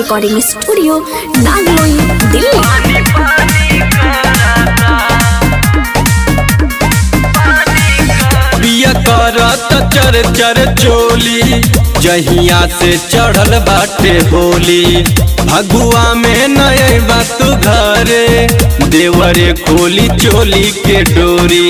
Recording studio Nangloi Delhi पिया करत चर चर चोली जहिया से चढ़ल बाटे होली भगुआ में नए बात घरे देवरे खोली चोली के डोरी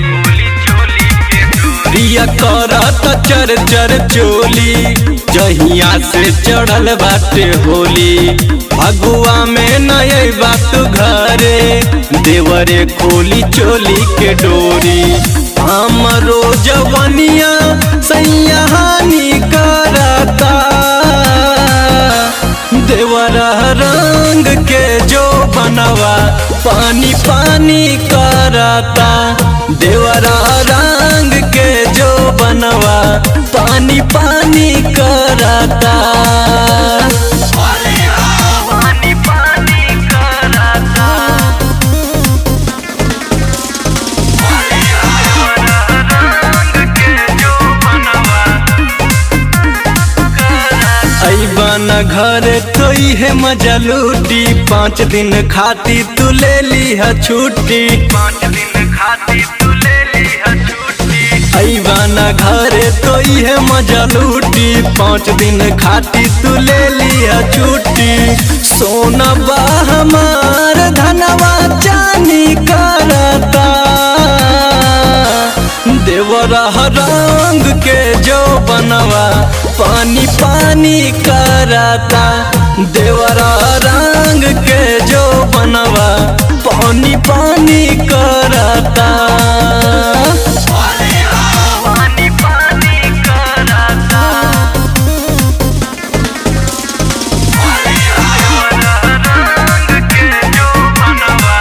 पिया करत चर चर चोली जहिया से चढ़ल बाटे होली भगुआ में नए बात घरे देवरे खोली चोली के डोरी हमरो जवनिया सैयाहानी करता देवरा रंग के जो बनवा पानी पानी करता देवरा रंग के जो बनवा पानी पानी करता ऐबाना घर तो है मजा लूटी पाँच दिन खाती तू ले ली है छुट्टी पाँच दिन खाती तू ले ली है छुट्टी ऐबाना घर तो है मजा लूटी पाँच दिन खाती तू ले ली है छुट्टी सोना बा हमार धनवा चानी करता देवरा रंग के जो बनवा पानी पानी करता देवरा रंग के जो बनवा पानी पानी करता पानी पानी कराता रंग के जो बनवा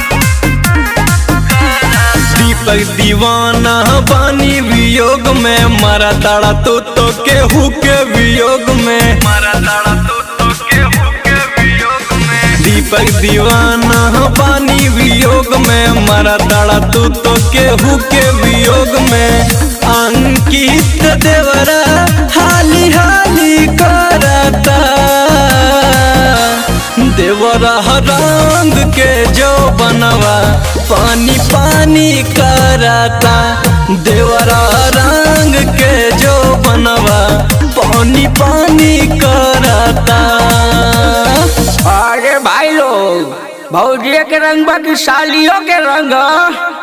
दीपक दीवाना बानी वियोग में मरा ताड़ा तो तो केहू के वियोग में मारा दाड़ा तो तो के हुके वियोग में दीपक दीवाना बानी वियोग में मरा ताड़ा तू तो केहू के वियोग में अंकित देवरा हाली हाली करता देवरा रंग के जो बनवा पानी पानी करता देवरा रंग के जो बनवा पानी पानी करता अरे भाई लोग भौजिया के रंग बा कि सालियों के रंग ह?